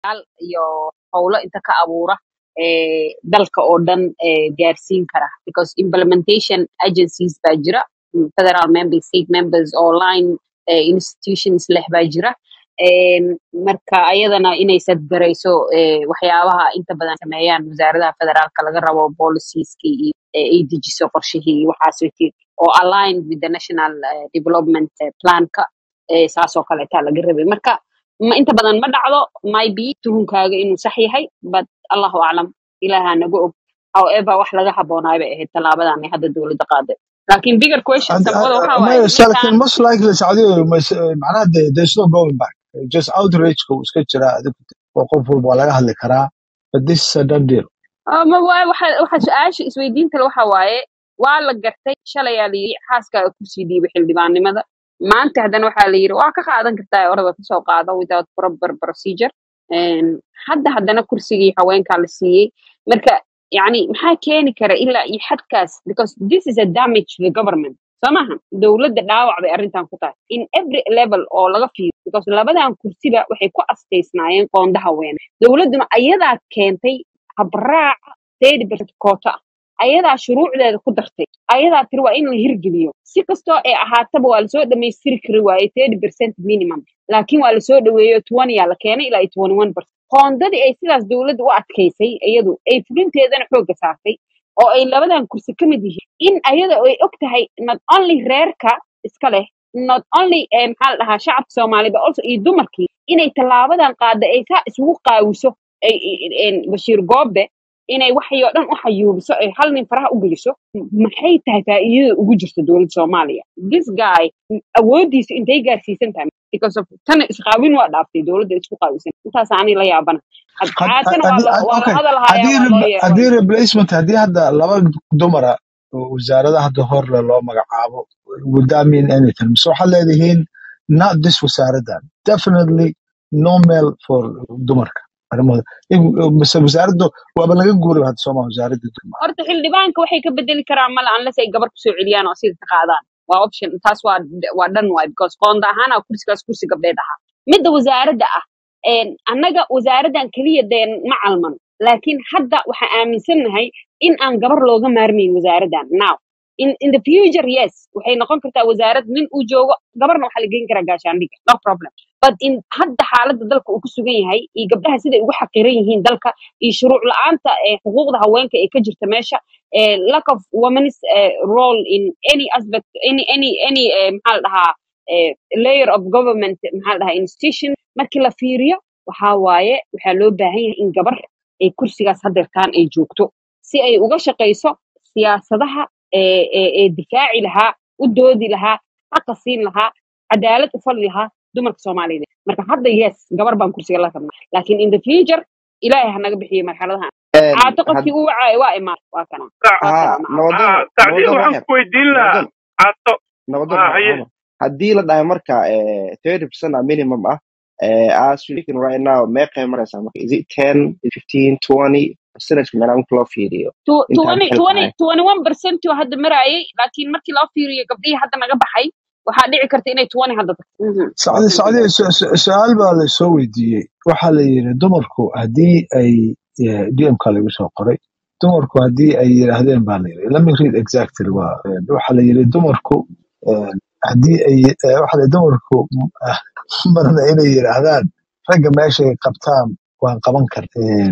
yaal iyo howlo inta ka abuura eh, dalka oo dhan eh, gaarsiin kara because implementation agencies baa jira mm, federal members state members oo line eh, institutions leh baa jira Em, marka ayadana inay sadgarayso eh, waxyaabaha inta badan sameeyaan wasaaradaha federaalka laga rabo policieski iyo eh, ay dejiso qorshihii iyo waxaas wixii oo aligned with the national eh, development eh, planka eh, saasoo kaleetaa laga rabay marka ma inta badan ma dhacdo maybe tuhunkaaga inuu sax yahay but allahu aclam ilaaha naga og however wax laga haboonaay bay ahayd tallaabadan ay hadda dowladda qaaday laakiin bigger question And, samawada uh, waxaa uh, waaye may- so laakiin ninkan most likely Saudi mas- uh, macnaha de there's no going back just outrage uu iska jira adigu oo qof walba waa laga hadli karaa but this is a done deal Ah, ma waa waxa waxa su-aasha isweydiinta le waxa waaye waa la gartay shalayaa la yiri xaaskaaga kusii dhiibay xildhibaannimada maanta haddana waxaa la yiri waa ka qaadan kartaa orada kasoo qaado without proper procedure Een, hadda haddana kursigii haweenkaa la siiyey marka yani maxaa keeni kara ilaa iyo xadkaas because this is a damage to the government soo maaha dowladda dhaawac bay arrintan ku tahay in every level oo laga fiiro because labadan kursiba waxay ku astaysnaayeen qoonda haweene dowladduna ayadaa keentay habraaca thirty percent koota ah ayadaa shuruucdeeda ku dartay ayadaa tiri waa in la hirgeliyo si kastoo ay ahaataba waa lasoo dhammaystiri kari waaye thirty percent minimum laakiin waa lasoo dhaweeyo twenty yaa la keenay ilaa iyo twenty one percent qoondadii ay sidaas dowladda u adkaysay iyadu ay fulinteedana xoogga saartay oo ay labadan kursi ka mid yihiin in ayada ay og tahay not only reerka iska leh not only eh, maxaa la dhahaa shacabka soomaali but also iyo dumarkii inay tallaabadan qaada ay saa isugu qaawiso ay ay- een, bashiir goobe inay waxay oo dhan u xayuubiso ay hal nin faraha u geliso m- maxay tahay faa'iidada ugu jirta dowladda soomaaliya this guy m- awoodiisu intay gaarsiisan tahay because of tan isqaawin waa dhaaftay dowladda isku qaawisan intaas ani la yaabana Had- Had- haatana waa haddii la had- waa la okay hadal hayaa haddii waa loo re- yeero haddii replacement haddii hadda laba dumara oo wasaarada hadda horle loo magacaabo would that mean anything so waxaad leedihiin not this wasaaradan definitely no male for dumarka arrimahooda In- mise wasaaraddu waaba laga guuray hadda sooma wasaaradda dumarka horta xildhibaanka waxay ka bedeli karaan male unless ay gabar kusoo celiyaan oo sida ka qaadaan waa option taas waa waa dhan waay because qoonda ahaan aa kursigaas kursi gabdheed ahaa midda wasaaradda ah een, annaga wasaaraddan keliya dee ma calman laakiin hadda waxaan aaminsannahay in aan gabar looga maarmayn wasaaraddan now in, in the future yes waxay noqon kartaa wasaarad nin uu joogo gabarna waxaa la geyn karaa gaashaandhiga no problem but in hadda xaaladda dalka uu ku sugan yahay iyo gabdhaha siday ugu xaqiran yihiin dalka iyo shuruuc la-aanta ee xuquuqda haweenka ee ka jirta meesha eh, lack of women's eh, role in any aspect any any any eh, maxaa la dhahaa eh, layer of government maxaa la dhahaa institution markii la fiiriyo waxaa waaye waxaa loo baahan yahay in gabar ay kursigaas hadeertaan ay joogto si ay uga shaqayso siyaasadaha ee ee ee difaaci lahaa u doodi lahaa xaqa siin lahaa cadaalad u fali lahaa dumarka soomaaliyeed marka hadda yes gabar baan kursiga la rabnaa laakiin in the future ilaahay ha naga bixiyo marxaladahan Een, caato had- qofkii uu wacaayo waa imaan waa kana waa haa salaama nabadoon Ah, tacdiil nabadoon waxaan waxyar ku weydiin lahaa nabadoon caato nabadoon ah, ha- haye haba haddii la dhahay marka thirty percent a minimum ah eh, as we speaking right now meeqay maraysaa marka is it ten fifteen twenty percentage meelaa marka loo fiiriyo Tu- intaad 20 xil 20 tahay 21 percent oo hadda marayay laakiin markii loo fiiriyo gabdhihii hadda naga baxay waxaa dhici karta inay 20 hadda tagto Mhm. sacdi okay sacdi good su- su- su-aal baa la soo weydiiyey waxaa la yidhi dumarku haddii ay dmka lagu soo qoray dumarku haddii ay yidhaahdeen baa la yidhi let me read exactly waa eh, waxaa la yidhi dumarku eh, haddii ay eh, waxaa la yidhi dumarku ah, marna inay yidhaahdaan ragga meeshay qabtaan waan qaban karta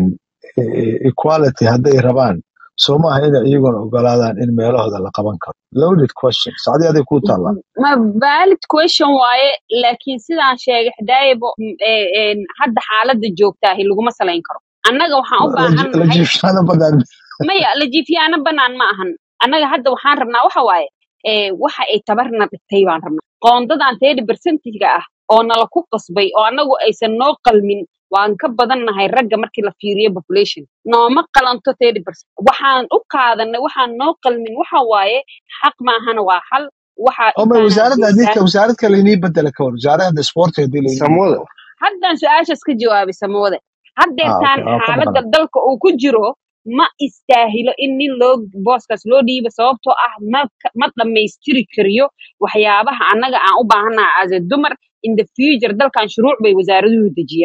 equality hadday rabaan soo maaha inay iyaguna ogolaadaan in meelahooda la qaban karo loaded question sacdi aday kuu taallaa ma valid question waaye laakiin sidaan sheegay xadaayabo m- ee, een, hadda xaaladda joogtaahi laguma salayn karo annaga waxaan u baahan la nahay jiifshaana badan maya lajiifyaana banaan ma ahan annaga hadda waxaan rabnaa waxa waaye ee, waxa ay tabarna dhigtay baan rabnaa qoondadan thirty percentiga ah oo nala ku qasbay oo annagu aysan noo qalmin waan ka badannahay ragga markii la fiiriyo population nooma qalanto thirty percent waxaan u qaadanay waxaan noo qalmin waxa waaye xaq maahana waa xal waxa oo ma intaanaa wasaaradda haddii joogtaa ka wasaarad kale inii bedela ka hor wasaaradda sportka haddii la inii samooda bedelo haddaan su-aashaas ka jawaabay samawade ah haddeertaan okay waa ka xaaladda maqan dalka uu ku jiro ma istaahilo in nin loo booskaas loo dhiibo sababtoo ah ma ka- ma dhammaystiri kariyo waxyaabaha annaga aan u baahannaha as a dumar in the future dalkan shuruuc bay wasaaraduhu dejiyaan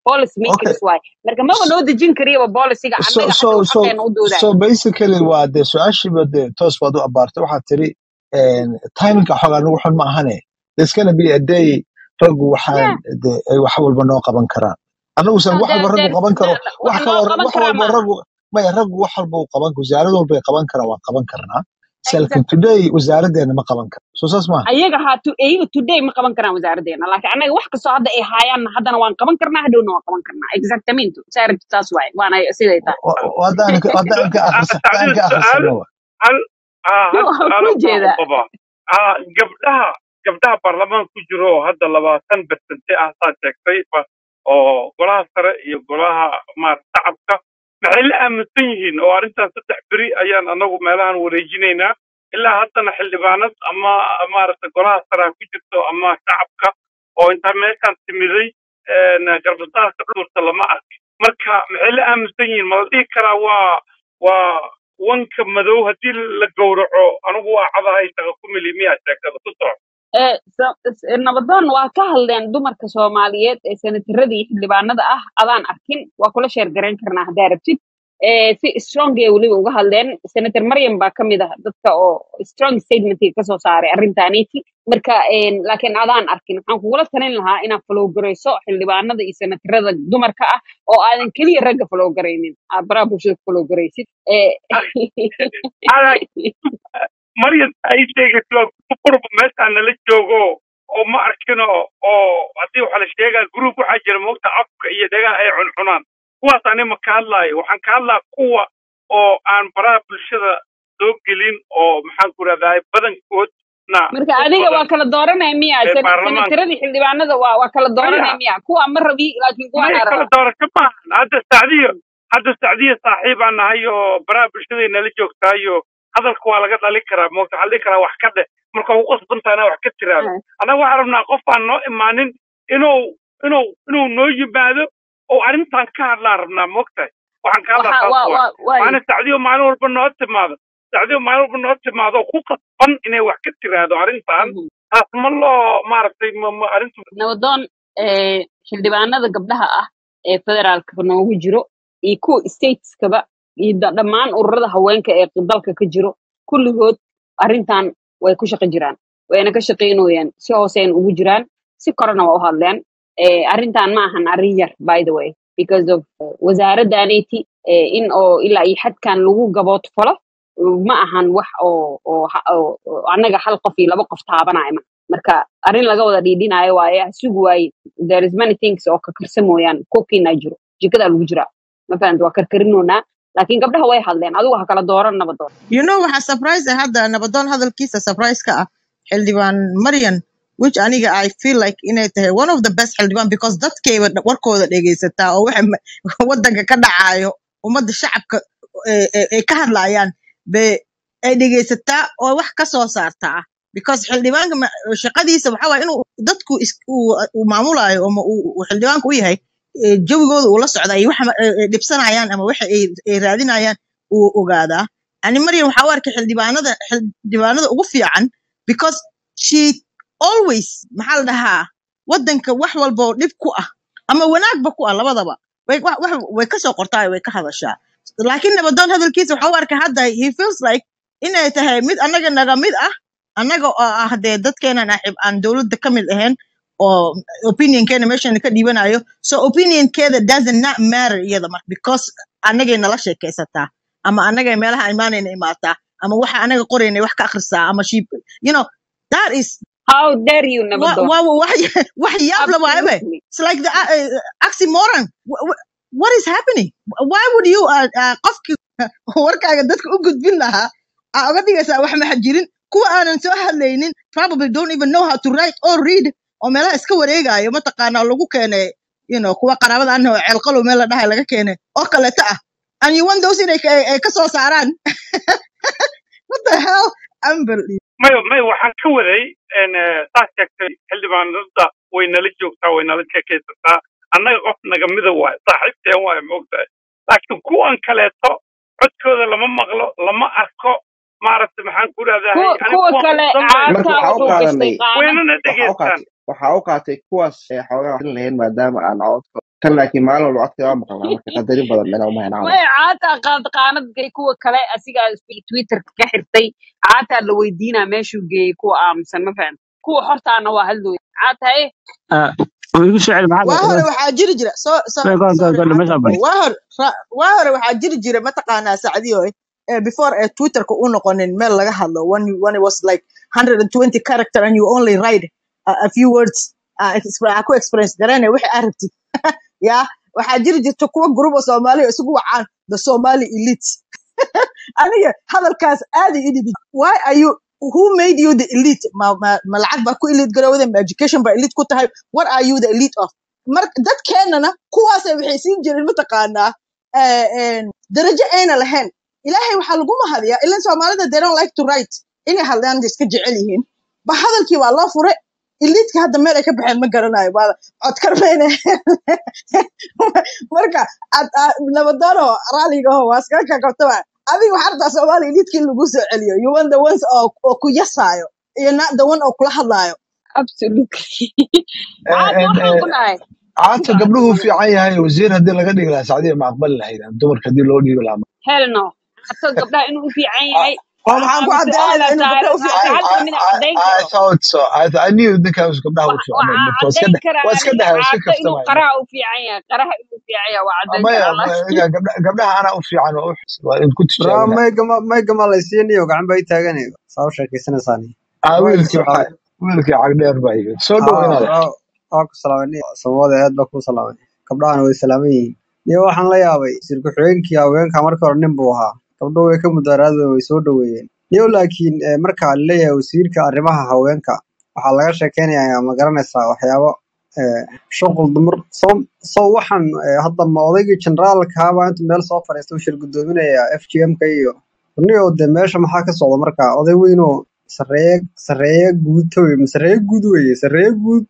policy okay makers waay marka maba s- noo dejin kariyaba policyga so annaga so hadhow so xaqeena u doodayo so basically waa dee su-aashiiba dee toos baad u abaartay waxaad tiri timinka xoogaa nagu xun ma ahane there's gonna be a day raggu waxaan yeah dee ay wax walba noo qaban karaan annagusan no wax there walba raggu there's qaban karo there- wax wax noo kaloo qaban wax karaa walba maaha raggu maya raggu wax walba uu qaban wasaarad walba ay qaban karaan waan qaban karnaa selkin exactly today wasaaraddeena ma qaban karo so saas maaha ayaga ha to ayaga today ma qaban karaan wasaaraddeena laakiin annaga wax kastoo hadda ay haayaan haddana waan qaban karnaa hadhowna waan qaban karnaa exactamente wasaaradda taas waaye waana siday tahay Wa- wa- haddaan ka haddaan ka akhris haddaan tacdiil ka su-aal akhrisano wa hal ah, hal waan su-aalo ku baan u jeedaa qabaa Ah, gabdhaha gabdhaha baarlamaanka ku jiro oo hadda labaatan bersente ah saa sheegtay ba- oo golaha sare iyo golaha maarata shacabka maxay la aaminsan yihiin oo arrintan saddex beri ayaan anagu meelahan wareejinaynaa ilaa haddana xildhibaanad ama maarata golaha sare ha ku jirto ama shacabka oo intaa meeshaan timiday een, garbasaarka dhulurta lama arkin marka maxay la aaminsan yihiin ma la dhihi karaa waa waa wanka madow haddii la gowraco anigu waa cadahay shaqa ku mili miyaa sheekada ku soco ee sa- s- nabadoon waa ka hadleen dumarka soomaaliyeed ee senatarada iyo xildhibaanada ah adaan arkin waa kula sheer garayn karnaa haddaa rabtid ee si strong ee weliba uga hadleen senator maryam baa ka mid ah dadka oo strong statementka kasoo saaray arrintaaniiti marka een, laakiin adaan arkin waxaan kugula talin lahaa inaad falowgarayso xildhibaanada iyo senatarada dumarka ah oo aadan keliya ragga falowgaraynin aad baraha bulshada ku falowgaraysid ee adag maryan ay sheegayso waa ku qurba meeshaan nala joogo oo ma arkino oo haddii waxa la sheegaa group waxaa jira moogta afka iyo dhagaha ay cuncunaan kuwaas ani ma ka hadlaayo waxaan ka hadlaa kuwa oo aan baraha bulshada soo gelin oo maxaan ku rahdahay badankoodna marka u adiga waa badan kala dooranaya miya ee sen- baarlamaanka senataradii xildhibaanada waa waa kala dooranaya maya miya kuwa ma rabi laakiin kuwa maya anaa kala rabaa doorasho maahan hadda sacdiyo hadda sacdiyo saaxiibaan nahay oo baraha bulshada nala joogtaayo hadalka waa laga dhalin karaa moogta waxaa la dhihi karaa wax ka dheh marka ugu qasbantaha inaa wax ka tiraado Ah, annaga waxaan rabnaa qof aan noo imaanin inuu inuu inuu noo yimaado oo arrintan ka hadlaan rabnaa moogtahay waxaan ka hadlaa waxa taas waa waay waa waay maana sacdiyo maalin walba noo timaado sacdiyo maalin walba noo timaado oo ku qasban inay wax ka tiraado arrintan Mhm. taas ma loo maaragtay ma ma arrintu nabadoon ee xildhibaanada gabdhaha ah ee federaalka noogu jiro iyo kuwa stateskaba iyo da- dhammaan ururada haweenka ee dalka ka jiro kulligood arrintan way ku shaqo jiraan wayna ka shaqaynooyaan si hooseyna ugu jiraan si korena waa u hadleen ee arrintan ma ahan arrin yar by the way because of uh, wasaaraddaanayti ee in oo ilaa iyo xadkan lagu gabood falo ma ahan wax oo oo ha- oo- oo annaga hal qof iyo laba qof taabanaya ma marka arrin laga wada dhiidhinaayo waaye ha sugi waaye there is many things oo kakarsa mooyaan kokiinaa jiro jikadaa lagu jiraa ma fahamta waa karkarinoonaa laakiin gabdhaha way hadleen adigu ha kala dooran nabadoon you know waxaa surprise ah hadda nabadoon hadalkiisa surprise ka ah xildhibaan maryan which aniga i feel like inay tahay one of the best xildhibaan because dadkayba dha- warkooda dhegaysataa oo waxa ma- wadanka ka dhacayo ummadda shacabka ee ee- ee ka hadlayaan be ay dhegaysataa oo wax ka soo saartaa because xildhibaanka ma- shaqadiisa waxa waye inuu dadku is- uu uu maamulayo ama uu uu xildhibaanka u yahay ee jawigooda uu la socda iyo waxa ma- ee- ee dhibsanayaan ama waxa ay ay raadinayaan uu ogaadaa ani maryam waxaa u arkay xildhibaanada xildhibaanada ugu fiican because she always maxaa la dhahaa wadanka wax walba oo dhib ku ah ama wanaagba ku ah labadaba way wax- wax- way ka soo qortaa way ka hadashaa laakiin nabadoon hadalkiisa waxaa u arkay hadda he feels like inay tahay mid annaga naga mid ah annaga oo ah dee dadkeenan axib aan dowladda ka mid ahayn oo opinionkeena meeshan ka dhiibanayo so opinionkeeda doesn't not matter iyada marka because annagay nala sheekaysataa ama annagay meelaha imaanayna imaataa ama waxa anaga qoraynay wax ka akhrisaa ama she you know that is how dare you wa nabadoon wa wax wax yaab la waayabe absolutely it's like the uh, uh, oxymoron Wh- wh- what is happening why would you uh, uh, qofki warkaaga dadka u gudbin lahaa aa uga dhigaysaa wax maxa jirin kuwa aanan soo hadlaynin probably don't even know how to write or read oo meelaha iska wareegayo mataqaanaa lagu keenay you know kuwa qaraabada anna oo ceelqalow meel la dhahay laga keenay oo kaleeta ah and you want those inay ka- ay ka soo saaraan what the hell unbelievable mayo mayo waxaan ka waday n saas sheegtay xildhibaanada way nala joogtaa way nala sheekaysataa annaga qof naga mida waayo saaxiibteen waayo moogtahay laakiin kuwan kaleeto codkooda lama maqlo lama arko maaragtay maxaan ku rahdahay kuwa aniga kuwa kuwan kale qasdan marka caadkaa waxaa u wuxuu qaadanay gashtay qaana waynana waxaa u dhegaystaan qaatay waxaa u qaatay kuwaas ee xoogaa waxin lahayn maadaama aan codka tan laakiin maalin walba codka waa maqalnaa marka qadarin badan mena uma hayn camal maya caataa qaad qaanadgay kuwa kale asigaa twitterka ka xirtay caataa la weydiinaa meeshuu geeyey kuwa aamusan ma fahan kuwa hortaana waa hadlooya caatae igu soo celi maxaa waa hore waxaa jiri jira so so sorry godha meesha cabdi bari waa hore ra- waa hore waxaa jiri jira mataqaanaa sacdiyo eh, before ee twitterka u noqonin meel laga hadlo when you- when it was like 120 character and you only write a, a few words uh, exp- aa ku experience garanaya wixii aa rabtid ya waxaa jiri jirta kuwa gruup oo soomaaliya oo isugu wacaan the somali elite aniga hadalkaas aad i idhibi why are you who made you the elite ma, ma, ma lacag baa ku elite garowda ma education baa elite ku tahay what are you the elite of mar dadkeenana kuwaasay waxay siin jireen mataqaanaa eh, eh, darajo ayna lahayn ilaahay waxaa lagu mahadiyaa ilan soomaalida they don't like to write inay hadlaan bay iska jecel yihiin ba hadalkii waa loo fure eliitka hadda meel ay ka baxeen ma garanayo waa codkarmayne marka ad- a- nabadoono raaligaho waa iskaga kakabtaba adiga waxaa rabtaa soomaaliya eliitka in lagu soo celiyo you want the ones oo oo ku yasaayo iyo not the one oo kula hadlaayo absolutely Eh, caata en, waxaan eh, ku dhahay caata gabdhuhu fiican yahay wasiir haddii laga dhigi lahaa sacdiya ma aqbali lahayd dumarka haddii loo dhiibi lahaa hell no cato gabdhaha inuu u fiican yahay oo maxaan ku ama caddaynayna su-aala inuu gabdho saaran u maanta fiican hal yahay kamid a caddayn I, I, I karo thought so. I, I knew ninkaas gabdhaha u Wa- fiicnay waxaa marka waa iska caddayn dhe- karaa waa iska aniga dhahay waa iska caata inuu kaftamaya qaraha u fiican yahay qaraha inuu fiican yahay waa caddayn maya karaa ma- laakiin iga gabdha- gabdhaha anaa u fiican waa u xis- waa in ku bra tijaabinaya maygama maygama laysiinayo gacan bay taaganayo saa u sheekaysanaysaani ah waa idin wiilkii soo waxa wiilkii cagdheer baa yimid soo dhow aa inaad bra waa ku salaamay samada aad baa ku salaamay gabdhahana way salaaman yihiin niyo waxaan la yaabay sirku xigeenkii haweenka markii hore nin buu ahaa gabdho way ka mudaaraadeen way soo dhoweeyeen niyo laakiin eh, marka la leeyahay wasiirka arrimaha haweenka waxaa laga sheekeynayaa ma garanaysaa waxyaabo eh, shuqul dumar soo soo waxaan eh, hadda ma odaygii generaalka ahaabaa intuu meel soo fadhiista u shir gudoominaya f g m ka iyo niyo de meesha maxaa ka socda marka oday weynoo sareeye sareeye guud toy sareeye guud weye sareeye guud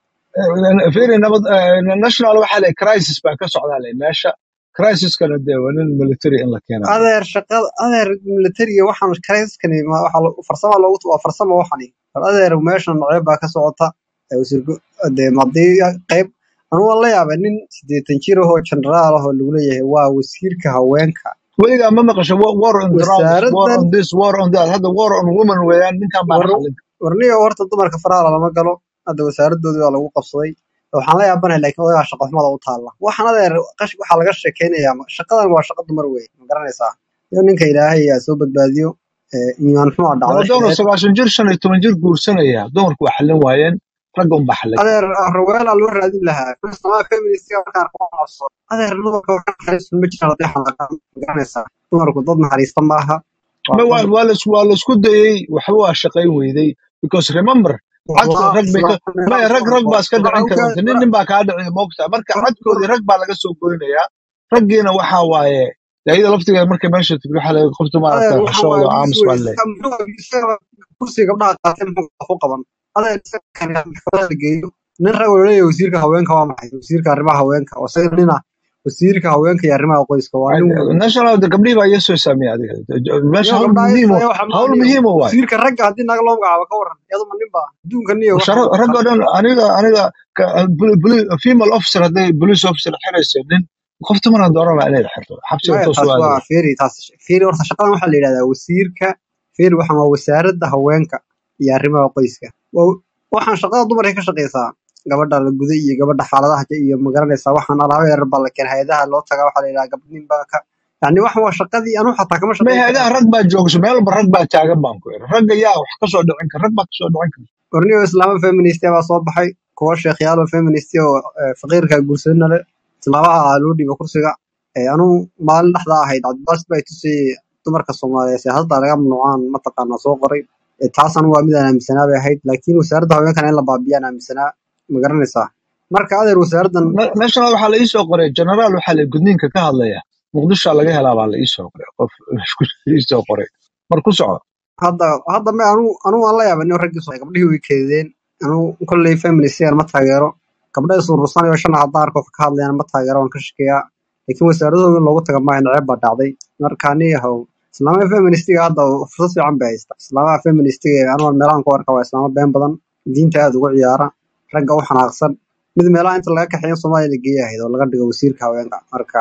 fiiri nabad eh, national waxaa le crisis baa ka socdaa le meesha crisiskana dee waa nin military in la keena le adeer shaqada adeer militariga waxaan karayskani ma waxa lo- farsama loogu waa farsamo waxani bal adeer meeshan nocyo baa ka socota ee wasiirku dee madii qayb anu waan la yaabay nin sideetan jir ahoo generaal ahoo lagu leeyahay waa wasiirka haweenka weligaa ma maqasho wa- war on drugs war wasaaradan on this war on that hadda war on women weeyaan ninkan baana war xallin warniga horta dumarka faraha lama galo hadda wasaaradoodii waa lagu qabsaday waxaan la yaabanahay laakiin odagaa shaqo xumada u taalla waxaan adeer qash waxaa laga sheekeynayaa ma- shaqadan waa shaqo dumar wey ma garanaysaa iyo ninka ilaahay yaa soo badbaadiyo ee, iimaan xumaa dhacday nabadoon oo xileed sagaashan jir shan iyo toban jir guursanaya dumarku waa xallin waayeen ragga unbaa xallin kara adeer raweelaa loo raadin lahaa sama feministiga markaan ku qabso adeer dumarka waxa naxariistu ma jiraan haddii xanaaqaan ma garanaysaa dumarku dad naxariista maaha waa Ma- waa dad waa la- waa laisku dayey waxba waa shaqayn weyday because remember cadka isla rag bay isla ka meelaha maya rag soo rag baa iska waxa dhicin u kara ka wata nin nin baa kaa dhiciya moogta marka cadkoodii rag baa laga soo goynayaa raggiina waxaa waaye dee iyada laftigeeda markay meesha tigi waxaa laga qofta adeer maaragta waxaan xishooda waa oo abuse aamus wey baan leeyahay isaga muxuu isaga kursiga gabdhaha qaatay muxuu ku qaban adeer isaga kan maxkamada la geeyo nin rag oo leeyahay wasiirka haweenka waa maxay wasiirka arrimaha haweenka oo isaga nina wasiirka haweenka iyo arrimaha qoyska waa nin weyn national de gabdhihii baa iyasoo saameeyay adiga meesha iyo hawl gabdhaha muhiim oo isaga waxa hawl maaniyo muhiim oo waay wasiirka ragga haddii naga loo magacaabo ka waran iyaduma nin baa adduunka niyo waxa Shara- rag oo dhan aniga aniga ka- bul- bul- female officer hadday police officer xirayso nin qof dumaran dooran lahaa inay xirto xabsiga maya toos taas u aadi waa lahaa feri taas feri horta shaqadan waxaa la yidhahdaa wasiirka feri waxaan waa wasaaradda haweenka iyo arrimaha qoyska Waa- waxaan shaqada dumarka ka shaqeysaa gabadha la guday iyo gabadha xaaladaha ka- iyo magaranaysaa waxaan alaabo yarar baa la keen hay-adaha loo tagaa waxaa la yidhaha gabdhin baa ka yani waxan waa shaqadii anu xataa kama ma shaqeyn hay-adaha karo rag baa joogso meel walba rag baa taagan baan ku iri ragga yaa wax kasoo dhicin kara rag baa kasoo dhicin kara orniyo islaamo feminist baa soo baxay kuwa sheekhyaalo feminist oo eh, faqiirka guursadana le islaamaha loo dhiiba kursiga Eh, anu maalin dhexda ahayd cabdibaas baa tusayay dumarka soomaaliyeed siyaasadda laga mamnuucaan mataqaana soo qoray Eh, taas anu waa mid aan aaminsanaa bay ahayd laakiin wasaaradda haweenkana in la baabiyaan aaminsanaa ma garanaysaa marka adeer wasaaraddan Na- national waxaa la iisoo qoray generaal waxaa la gudniinka ka hadlaya muqdisho laga helaa baa la iisoo qoray qof iisoo qoray mar ku soco hadda hadda ma anu anu waan la yaabay nin raggii soo gabdhihii way keedeen anu kolley feministigan ma taageero gabdha isuurursan iyo shan haddaan arko wax ka hadlayaan ma taageero waan ka shakeeyaa laakiin wasaaradooda in loogu taga maaha naceeb baa dhacday marka ani yahow islaamaha feministiga hadda fursad fiican bay haysta islaamaha feministiga anu meelahan ku arka waa islaamo been badan diinta aad ugu ciyaara ragga u xanaaqsan mid meelaha inta laga kaxeeyo soomaaliya la geeya ahayd oo laga dhigo wasiirka haweenka marka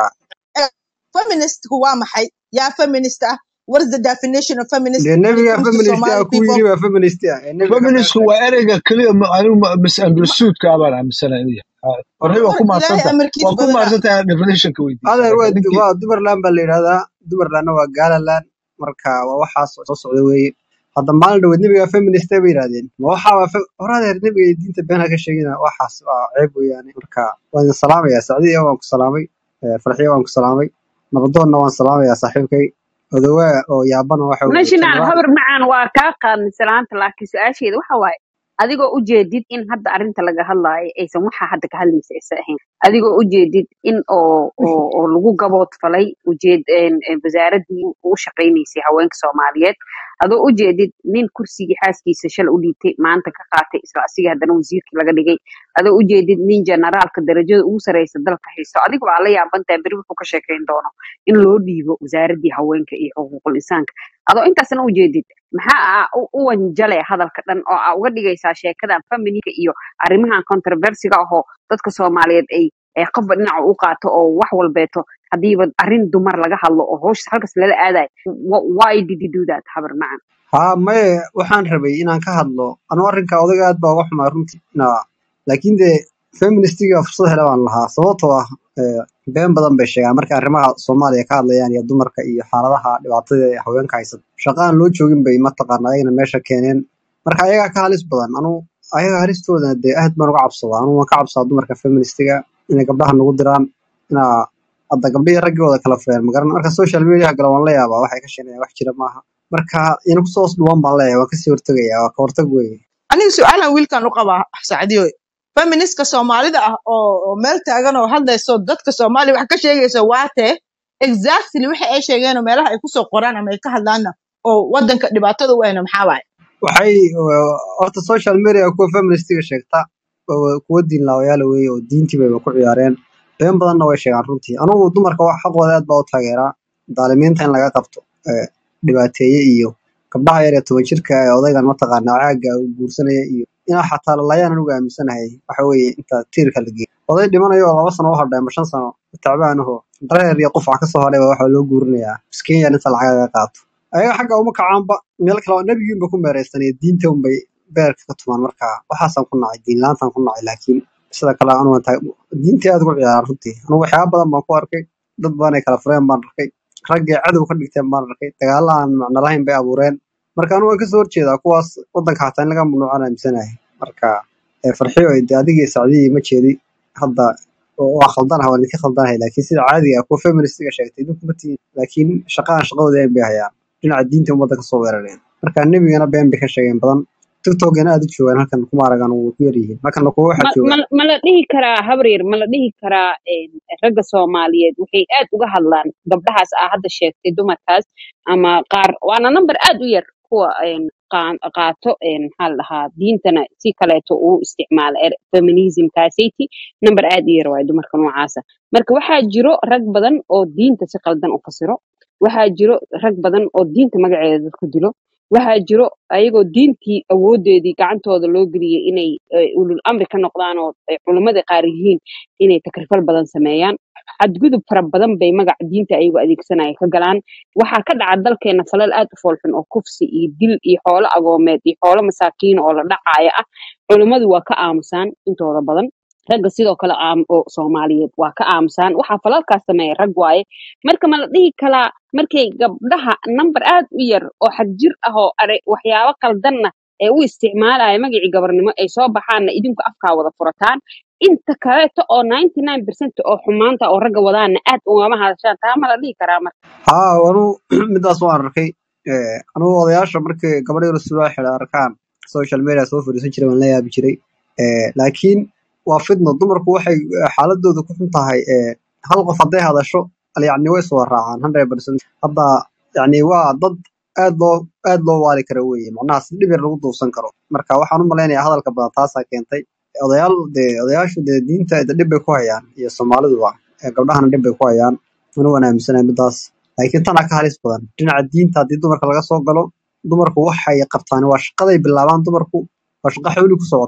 feministku waa maxay yaa feminist ah what is the definition of feminist dee when it nebiga comes to feminist ah somali ku people yiri baa feminist ah ee nebiga ka feministku feminist waa ereyga keliya ma- anigu ma- misunderstoodka baan aaminsanahay horey waa war ku ilaahay maadsantahay amarkiis waa ku badanaa maadsantahay definitionka weydiisa adeer marka waa ninkii waa dumarland baa la yidhahdaa dumarlandna waa gaalaland marka waa waxaas soo socda weeye hadda maalin dhaweed nebiga feminist bay yidhahdeen ma waxaa waa fe- hor adeer nebiga iyo diinta been ha ka sheegina waxaas waa ceeb weeyaane marka waan idin salaamayaa sacdiya waan ku salaamay eh, farxiya waan ku salaamay nabadoonna waan salaamayaa saaxiibkay odawaa oo yaabana waxa weeye national generaal habar macaan waa kaa qaadnay salaanta laakiin su-aasheeda waxa waaye adigoo ujeedid in hadda arrinta laga hadlaayo aysan waxa hadda ka hadlaysa aysan ahayn adigoo ujeedid in oo oo oo lagu gaboodfalay ujeed een, een, wasaaradii u shaqaynaysay haweenka soomaaliyeed adoo ujeedid nin kursigii xaaskiisa shala u dhiibtay maanta ka qaatay isla asiga haddana wasiirkii laga dhigay adoo ujeedid nin generaalka darajada ugu sareysa dalka haysto adiga waa la yaabantahay beri wuxuu ka sheekayn doono in loo dhiibo wasaaradii haweenka iyo xuquuqul insaanka adoo intaasna ujeedid maxaa u u wanjale hadalka dhan oo aa uga dhigaysaa sheekadan femininka iyo arrimahan controversiga ahoo dadka soomaaliyeed ay ay qofba dhinaca u qaato oo wax walbeeto hadiiba arrin dumar laga hadlo oo hoosh halkas lala aadayo Wh- why did you do that habar macan haa maye waxaan rabay inaan ka hadlo anuu arrinka odaga aad baa uga xumaa runtii na laakiin dee feministiga fursad hele baan lahaa sababtoo ah eh, been badan bay sheegaan marka arrimaha soomaaliya ka hadlayaan iyo dumarka iyo xaaladaha dhibaatada ee haweenka haysata shaqo aan loo joogin bay mataqaana ayagana meesha keeneen marka ayagaa ka halis badan anuu ayaga halistooda dee aad baan uga cabsadaa anuu waan ka cabsadaa dumarka feministiga inay gabdhaha nagu diraan inaa hadda gabdhihii raggooda kala fureen magaran marka social media gala waan la yaabaa waxay ka sheeganayaan wax jira maaha marka ina kusoo hoos dhuwan baan leeyahay waan kasii hortegayaa waa ka hortag weeye aniga su-aalan wiilkan u qabaa sacdiyo feministka soomaalida ah oo oo meel taagan oo hadlayso dadka soomaaliya wax ka sheegaysa waatee exactly waxa ay sheegeen oo meelaha ay kusoo qoraan ama ay ka hadlaanna oo wadanka dhibaatada u ahna maxaa waaye waxay uh, horta social media kuwa feministiga sheegta waa kuwa diin laawayaala weeye oo diintii bayba ku ciyaareen been badanna way sheegaan runtii anugu dumarka wax xaqooda aad baa u taageeraa daalimiinta in laga qabto eh, dhibaateeye iyo gabdhaha yar ee toban jirka ee odaygan mataqaanaa caaga uu guursanaya iyo inaa xataa lalayaan anugu aaminsanahay waxa weeye inta tiirka la geeyo oday dhimanayo oo laba sano u hadhay ama shan sano tacbaanaho dareer iyo qof wax kasoo hadhay baa waxaa loo guurinayaa miskiin inta lacag laga qaato ayaga xagga uma kacaanba meel kale oo nebigiinba ku meereysanaya diinta unbay beerka ka tumaan marka waxaasaan ku nacay diin laantaan ku nacay laakiin sida kale anugu diintii aad ugu ciyaaraan runtii anugu waxyaaba badan baan ku arkay dad badan ay kala fureen baan arkay raggay cadow ka dhigteen baan arkay dagaalla aan macno lahayn bay abuureen marka anugu waan kasoo horjeedaa kuwaas wadanka xataa in laga mamnuucaan aaminsanahay marka eh, farxiyo de adigii sacdiyii ma jeedi hadda waa khaldanaha waan idinka khaldanahay laakiin sida caadiga ah kuwa feministiga sheegtay idinku ma tihiin laakiin shaqaan shaqadooda een bay hayaan dhinaca diinta ummadda kasoo weerareen marka nebigana been bay ka sheegeen badan tiktokgana aad u joogaan halkan kuma aragaan way ku yaryihiin halkanna kuwa waxaa ma joogaan ma- ma la dhihi karaa habreer ma la dhihi karaa een, ragga soomaaliyeed waxay aad uga hadlaan gabdhahaas aa hadda sheegtay dumarkaas ama qaar waana number aad u yar kuwa een, qaan- qaato een, maxaa la dhahaa diintana si kaleeto uu isticmaala er- feminismkaasati number aad u yar waaye dumarka noocaasa marka waxaa jiro rag badan oo diinta si qaldan u fasiro waxaa jiro rag badan oo diinta magaceeda dadku dilo waxaa jiro ayagoo diintii awoodeedii gacantooda loo geliyey inay eh, ulul amri ka noqdaan oo ay culummada qaar yihiin inay takrifal badan sameeyaan xadgudub fara badan bay magaca diinta ayagoo adeegsanaya ka galaan waxaa ka dhaca dalkeena falal aad u foolxun oo kufsi iyo dil iyo xoolo agoomeed iyo xoolo masaakiin oo la dhacaaya ah culummadu waa ka aamusaan intooda badan ragga sidoo kale aam- oo soomaaliyeed waa ka aamusaan waxaa falalkaas sameeya rag waaye marka ma la dhihi kalaa markay gabdhaha number aad u yar oo xagjir ah oo are waxyaabo qaldanna ee u isticmaalaya magacii gabarnimo ay soo baxaanna idinku afkaa wada furataan inta kaleeto oo 99% oo xumaanta oo ragga wadaana aad ugama hadashaan taa ma la dhihi karaa marka haa anu midaas waan arkay Eh, anugu odayaasha markay gabadha yar sula xidha arkaan social media soo fadhiisan jiray waan la yaabi jiray Eh, laakiin waa fidno dumarku waxay eh, xaaladooda ku xun tahay eh, hal qof hadday hadasho al- yacni way soo raacaan 100% hadda yacni waa dad aad loo aad loo waali kara weeye macnaha si dhib yar lagu duubsan karo marka waxaan u malaynayaa hadalka badan taasaa keentay odayaal dee odayaashu dee diinta de dhib bay ku hayaan iyo soomaaliduba Eh, gabdhahana dhib bay ku hayaan anu waan aaminsanahay midaas laakiin tana ka halis badan dhinaca diinta haddii dumarka laga soo galo dumarku waxay qabtaan waa shaqaday bilaabaan dumarku waa shaqo xooli ku socota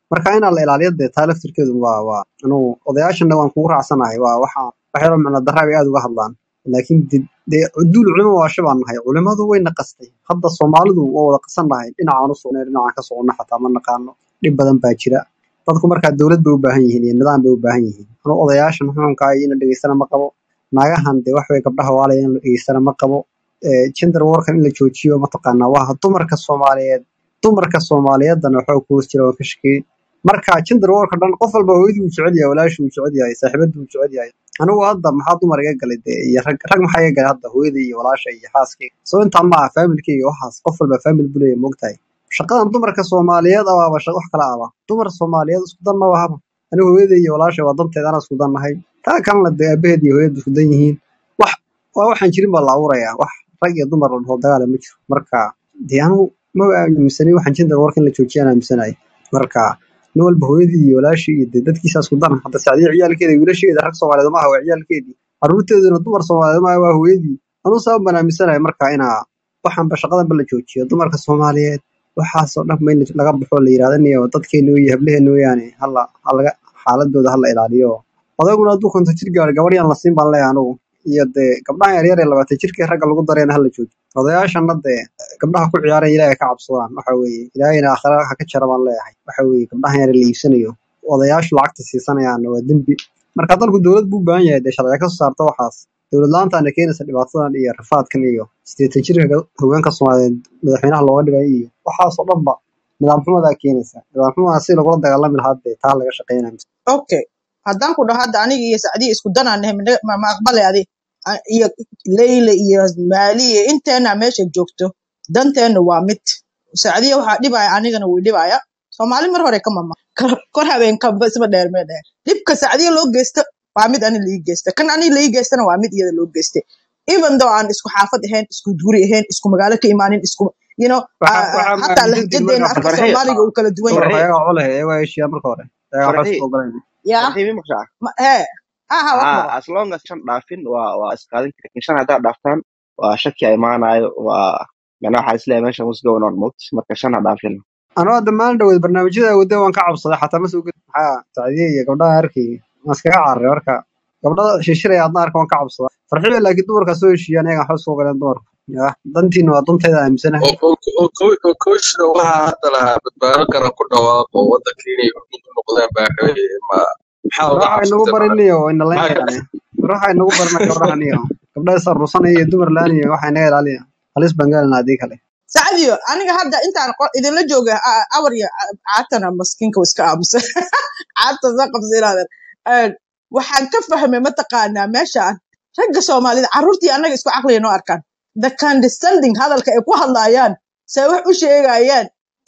marka inaa la ilaaliyo dee taa laftirkeedu waa waa anugu odayaashana waan kugu raacsanahay waa waxa wax yaroo macno darra bay aad uga hadlaan laakiin de- dee duul culimo waasha baan nahay culimadu way naqastay hadda soomaalidu waa wada qasan nahay dhinacaan u sugnay dhinacaan ka soconna xataa ma naqaano dhib badan baa jira dadku markaa dowlad bay u baahan yihiin iyo nidaam bay u baahan yihiin anu odayaashan xukunka iyo in la dhegeystana ma qabo naagahan dee wax way gabdhaha waalaya in la dhegeystana ma qabo Eh, gender warkan in la joojiyo mataqaanaa waa dumarka soomaaliyeed dumarka soomaaliyeedana waxaa ku hoos jira waan ka shakiyey marka gender warka dhan qof walba hooyadii uu jecel yahay walaashii uu jecel yahay saaxiibadii uu jecel yahay anigu hadda maxaa dumar iga galay dee iyo rag rag maxaa iga galay hadda hooyadii iyo walaasha iyo xaaskayga soo intaa ma aha faamilkayga waxaas qof walba faamil buu leeyahay moogtahay shaqadan dumarka soomaaliyeed abaaba shaqo wax kala aba dumar soomaaliyeed isku dan maba haba anigu hooyaday iyo walaashay waa danteed anaa isku dan nahay taa kalena dee aabaheed iyo hooyadu isku dan yihiin wax waa waxaan jirin baa la abuurayaa wax rag iyo dumar la dhaho dagaala ma jiro marka dee anigu maba aaminsanay waxaan gender warka in la joojiyaan aaminsanahay marka nin walba hooyadii iyo walaashii iyo dee dadkiisa isku dan hadda sacdiya ciyaalkeeda iyo wiilasheeda rag soomaaliyeed maaha waa ciyaalkeedii carruurteeduna dumar soomaaliyeed maaha waa hooyadii anuu sabab baan aaminsanahay marka inaa waxaanba shaqadanba la joojiyo dumarka soomaaliyeed waxaasoo dhan ba in laga baxo la yidhahdo niyo dadkeena iyo hableheena weeyaane hala halaga xaaladooda hala ilaaliyo odaguna hadduu konton jir gaaro gabadh yaan la siin baan leeyahay anugu iyo dee gabdhaha yaryar ee labaatan jirka ragga lagu dareena hala joojiyo odayaashana dee gabdhaha ku ciyaaraya ilaahay ka cabsadaan waxa weeye ilaahayna aakhira ha ka jara baan leeyahay waxa weeye gabdhaha yar la iibsanayo odayaashu lacagta siisanayaan waa dembi marka dalku dowlad buu u baahan yahay dee sharciga ka soo saarta waxaas dowlad la-aantaana keenaysa dhibaatadan iyo rafaadkan iyo sideetan jirka haweenka soomaaliyeed madaxweynaha looga dhigay iyo waxaasoo dhanba nidaam xumadaa keenaysa nidaam xumadaa si lagula dagaalami lahaa dee taa laga shaqeynaya okay haddaan ku dhaho hadda aniga iyo sacdiya isku danaan nahay mina- ma ma aqbale adi A- iyo leyle iyo maali iyo inteena meesha joogto danteena waa mid sacdiya waxaa dhibaya anigana way dhibaya soomaali mar hore ka mama kor kor habeenkanba isba dheer mee dheer dhibka sacdiya loo geysto waa mid ani laii geysta kan ani laii geystana waa mid iyada loo geystay even though aan isku xaafad ahayn isku guri ahayn isku magaalo ka imaanin isku you know waxa ah, ah, waxaa hataa aaminsantiin lahjadeena marka afka farxiye soomaaliga uu kala duwan dumarka yahay farxiye ayagaa culeh ayagaa heshiiya marka hore ayagaa waxba farxiye isku ogolayna yaa farxiye mi maqshaa ma- hee aha wax haa maqo as long as shan dhaafin waa waa isqaadin kara lakin shan haddaad dhaaftaan waa shaki a imaanayo waa macnaa waxaa isleeyahay meeshan what's going on moot marka shan ha dhaafin anoo hadda maalin dhaweed barnaamijyada wadda waan ka cabsaday xataa ma soo geli maxaa sacdiye iyo gabdhaha arkay waan iskaga cararay marka gabdhada shishiraya adna arka waan ka cabsadaa farxiyo laakiin dumarkaa soo heshiiyaan ayaga waxba isku ogoleen dumarku ya dantiina waa danteeda aaminsanahay oo oo- oo ko- oo kooshna waxaa hadda lahaa badbaado qaran ku dhawaaqo waddanka inay hormuud u noqdaan baa rabay ma maxaa war uga waxay nagu cabsatay bariniyo waa ina maxaa laynayaan war waxay nagu barina gabdhahan iyo gabdhaha is aruursanaya iyo dumar laan iyo waxay naga ilaaliya halis baan gaalina haddii kale sacdiyo aniga hadda intaan qo- idinla jooga a- awar iyo ca- caatana maskiinka wa iska aamusa caata soo qabsa inaadan Een, waxaan ka fahmay mataqaanaa meeshaan ragga soomaalida carruurtii annaga isku caqliya noo arkaan the condescending hadalka ay ku hadlaayaan say wax u sheegayaan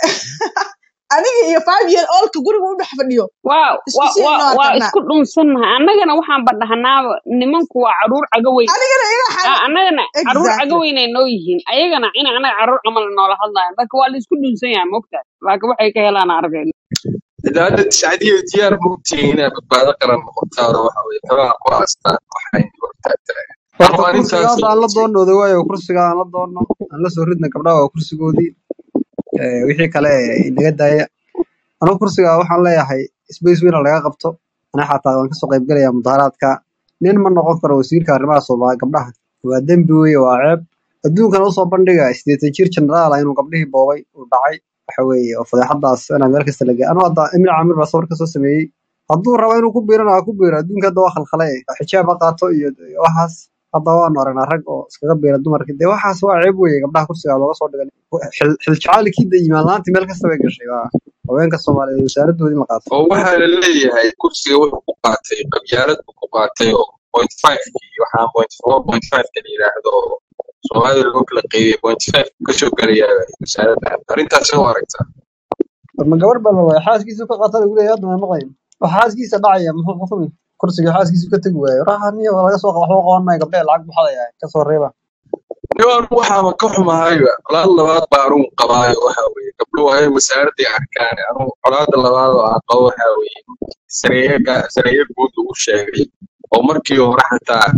aniga iyo five year oldka guriga u dhex fadhiyo waa isku waa sii waa noo waa arkanaa isku dhunsannahay annagana waxaan badhahnaaba nimanku waa caruur caga weyn anigana iga Ah, xal annagana caruur caga exactly weyn ay noo yihiin ayagana in anaga caruur camal noola hadlayan marka waa la isku dhunsan yahay mogtahay laakiin waxay ka helaan aragayna ilaa hadda tiscadiyo diyaar ma ogtihiin inay badbaado qaran noqotaan oo waxa weye tabaha ku haastaan waxay hortaagtaa horta ama kursiga arrintaas hadda aan la doonnooda waayo kursiga aan la doonno aan la soo ridna gabdhaha waa kursigoodii Eh, wixii kale inaga daaya anigu kursiga waxaan leeyahay space weyn oo laga qabto ana xataa waan kasoo qayb gelayaa mudaharaadka nin ma noqon karo wasiirka arrimaha soomaaliya gabdhaha waa dembi weeye waa ceeb adduunkana usoo bandhiga sideetan jir jenaraal ah inuu gabdhihii boobay uu dhacay waxa weeye oo fadeexadaas inaa meel kasta laga anu hadda emil camir baa sawir kasoo sameeyey hadduu rabo inuu ku biirana ha ku biiro adduunka hadda waa khalkhale xijaab ha qaato iyo iyo waxaas hadda waanu aragnaa rag oo iskaga biira dumarka dee waxaas waa ceeb weeye gabdhaha kursiga looga soo dhigay xil xil jacaalkiida imaan la-aantii meel kasta bay gashay waa haweenka soomaaliyeed wasaaradoodii la qaato oo waxaa la leeyahay kursiga wuxuu ku qaatay qabyaalad buu ku qaatay oo point five kii waxaa point four point five ka la yidhaahdo oo soomaalida loo kala qeybiyey point five kasoo gelaya wasaaradda arrintaas u aragtaa warma gabar baa la waaya xaaskiisu ka qaata lagu leeyahay hadda ma maqlayn wax xaaskiisa dhacaya muxuu xukumi kursiga xaaskiisu ka tegi waayo raxaniya waa laga soo waxba qaban maayo gabdhaha lacag buxadaya kasoo reeba niman waxaaba ka xumahayba colaad labaad baa anugu qabaayo waxa weeye gabdhuhu hay wasaaradday arkaan anugu colaada labaad oo aan qabo waxa weeye sareeyaga sareeya guud lagu sheegay oo markii hore xataa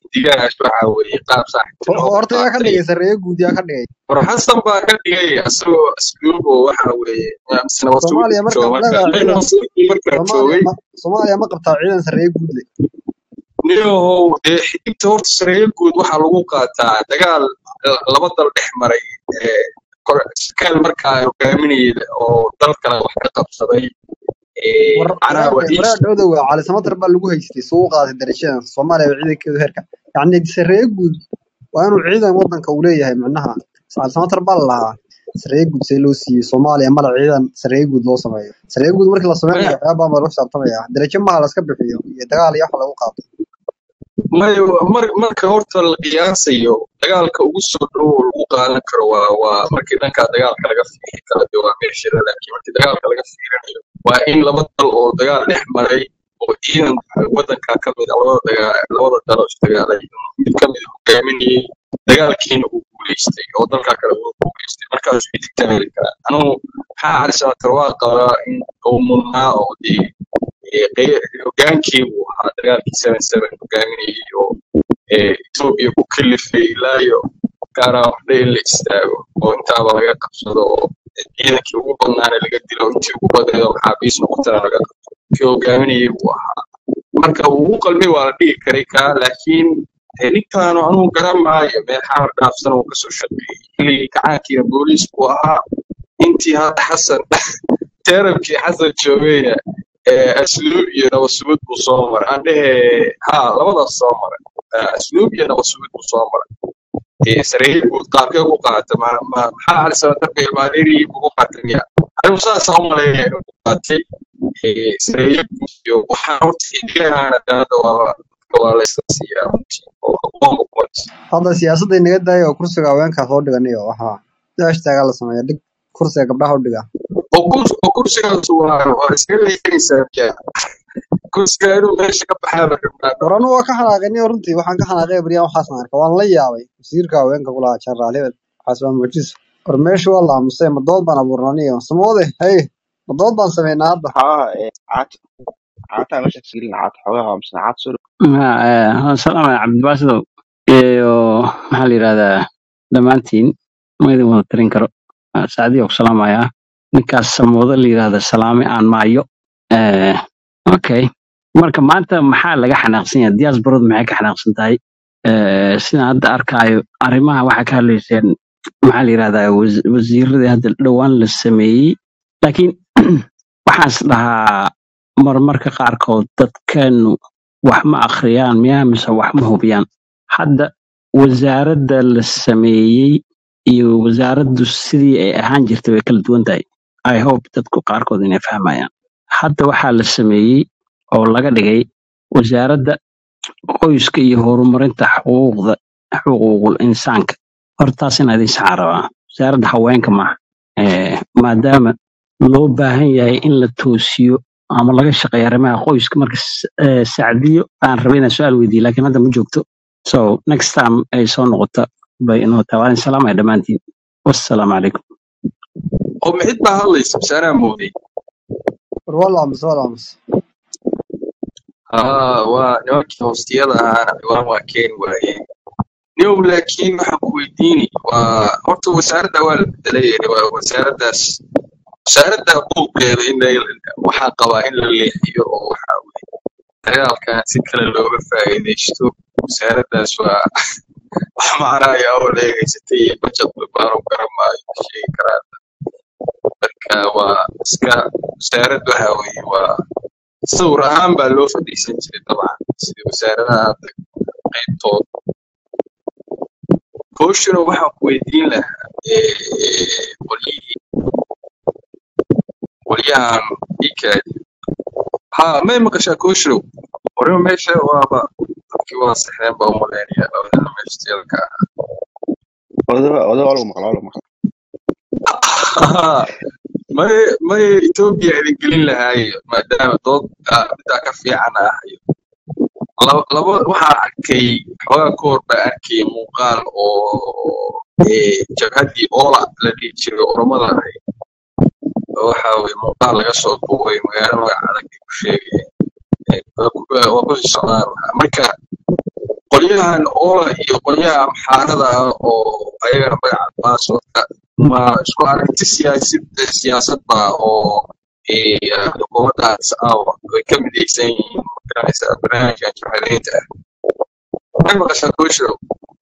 guddigaas waxa weeye qaab Ho- saaxiibtinimo ku horta yaa ka qaatay dhigay sarreeye guud yaa ka dhigay war xasan baa ka dhigay asagoo asluubo waxa weeye mise nabad sugid soomaaliya u marka jooga ma marka leedahay may ciidan nabad sugidkii markaa soomaaliya joogay ma soomaaliya ma qabtaa ciidan sarreeye guud leh niyahow dee xigta horta sareeyo guud waxaa lagu qaataa dagaal eh, laba dal dhex maray eh, kor- sarkaal markaa hogaaminayay oo dal kale wax ka qabsaday eh, war macnaha waa waraadha iis waraadha odowa cali samatar baa lagu haystay suu u qaaday darashadan soomaaliya waa ciidankeedu heerka yacni sarreeye guud waa inuu ciidan wadanka uu leeyahay micnaha cali samatar baa la lahaa sarreeye guud see loo siiyey soomaaliya mala ciidan sarreeye guud loo sameeyo sarreeye guud markii la sameynayo maya waxyaabaa baa lagu xisaabtamaya darajo maha laska bixiyo iyo dagaal iyo wax lagu qaato maya mar- marka horta la qiyaasayo dagaalka ugu soo dhow oo lagu qaadan karo waa waa markii dhanka dagaalka laga fiiri karo dee waa meesha laakiin markii dagaalka laga fiirinayo waa in laba dal oo dagaal dhex maray oo ciidan wadanka ka mid a labada dagaa labada dal oo isdagaalay mid ka mid a hogaaminayay dagaalkiina uu guuleystay oo dalka kale uu guuleystay markaas xidigta heli karaa anugu maxaa calisabatar waa qabaa in uu mudnaa oo dee ee, qey- hogaankii uu ahaa dagaalkii seven seven hogaaminayay oo ee, Ethiopia ku kalifay ilaa iyo gaaraan waxba in la istaago oo intaaba laga qabsado oo ciidankii ugu badnaana laga dilo intii ugu badneed oo maxaabiis noqotana laga qabto kii hogaaminayay buu ahaa marka uu ugu qalmay waa la dhigi karay kaa laakiin ee, ninkaanu anugu garan maayo meel xamar dhaafsan uu kasoo shaqeeyey xilligii gacaankiina booliis buu ahaa intii hadda xasan teerabkii xasan joogayna ee, asluub iyo nabad sugid buu soo maray aan dhehe ha labadaas soo maray Eh, asluub iyo nabad sugid buu soo maray dee sareeyay buu qaabkee ku qaatay ma ma- maxaa calisabatarka ilmaadeerigii ugu qaatay miya anigu saasa u maleeya inuu ku qaatay Eh, sareeyo guud iyo waxaan horta xilligaana hadda waa waa la isla siiyaa runtii oo aqoonba point hadda siyaasadda inaga daaya oo kursiga haweenkaa soo dhiganayo waxaa hashtaagaa la sameeya dhig kursiga gabdhaha u dhiga oo kurs oo kursigaas waa waa iskaga leexinaysaa miya kursiga inuu meesha ka baxaaba rabnaa war anugu waa ka xanaaqay runtii waxaan ka xanaaqay baryaan waxaasan arkay waan la yaabay wasiirka haweenka ku lahaa jenaraal hebel waxaas waa mucjiso war meesha waa la aamusay ma dood baan abuurnaniyo samoode hey ma dood baan sameynaa hadda haa ee, caata caataa meesha kasgelin caata xogaha mise caata soo salaam cabdibaasadow iyo maxaa la yidhahdaa dhammaantiin ma idin wada tirin karo saacadii ku salaamayaa ninkaas samoodo la yidhahda salaame aan maayo Eh, okay marka maanta maxaa laga xanaaqsan yahay diasporadu maxay ka xanaaqsan tahay Eh, sidaan hadda arkaayo arrimaha waxaa ka hadlayseen maxaa la yidhahdaa wasi- wasiiradii hadda dhowaan la sameeyey laakiin waxaan is dhahaa marmarka qaarkood dadkeenu wax ma akhriyaan miyaa mise wax ma hubiyaan hadda wasaaradda la sameeyey iyo wasaaraddu sidii ay ahaan jirtay way kala duwan tahay i hope dadku qaarkood inay fahmayaan hadda waxaa la sameeyey oo laga dhigay wasaaradda qoyska iyo horumarinta xuquuqda xuquuqul insaanka hortaas in idin saxaan rabaa wasaaradda haweenka maaha Eh, maadaama loo baahan yahay in la toosiyo ama laga shaqeeyo arrimaha qoyska marka s- eh, sacdiyo aan rabay inaan su-aal weydiiyo laakiin hadda ma joogto so next time ay soo noqoto bay inoo tahay waan salaamaya dhammaantiin wassalaamu calaykum oo mixid baa hadlaysa mise anaa mooday war waa la aamusay waa la aamusay haa waa nimankii hoostiyada ahaana ciwaan waa keeni waayeen niyow laakiin waxaan ku weydiini waa horta wasaaradda waa la bedelay waa wasaaraddaas wasaaradda buuqeeda in la- waxaa qabaa in la leexiyo oo waxa weye dagaalkan si kale looga faa'iidaysto wasaaraddaas waa wax macnaaya oo leegaysatay iyo budget baanu garan maayo ma sheegi karaa marka waa iska wasaarad waxa weye waa sawir ahaan baa loo fadhiisan jiray dabcan sida wasaaradaha hadda qaybtood kooshuna waxaan ku weydiin lahaa eh, qolyihii qolyahan ikaadi ha may maqashaa kooshow wariba meesha waaba dadkii waa saxeen baa umaleynaya labadana meesha jeelka odaga odaga waa lagu maqlaa waa lagu maqlaa ah may may etoobiya idin gelin lahaayo maadaama dood ah, middaa ka fiican ah laba laba waxaan arkay xoogaa ka hor baa arkay muuqaal oo eh, jabhaddii oola la dhihi jiray oromada ahayd oo waxa weye muuqaal laga soo duubay magaalo magac adag ay ku sheegayeen Eh, waa ku waa ku sii socdaan marka qolyahan oola iyo qolyaha amxaarada ah oo ayagana magaca baasooka ma isku aragti siyaasid siyaasad ba oo eh, xukuumaddaas ah ay ka midaysan yihiin magaranaysa barnaamijkan jahaleynta ah maxay maqashaa kuushow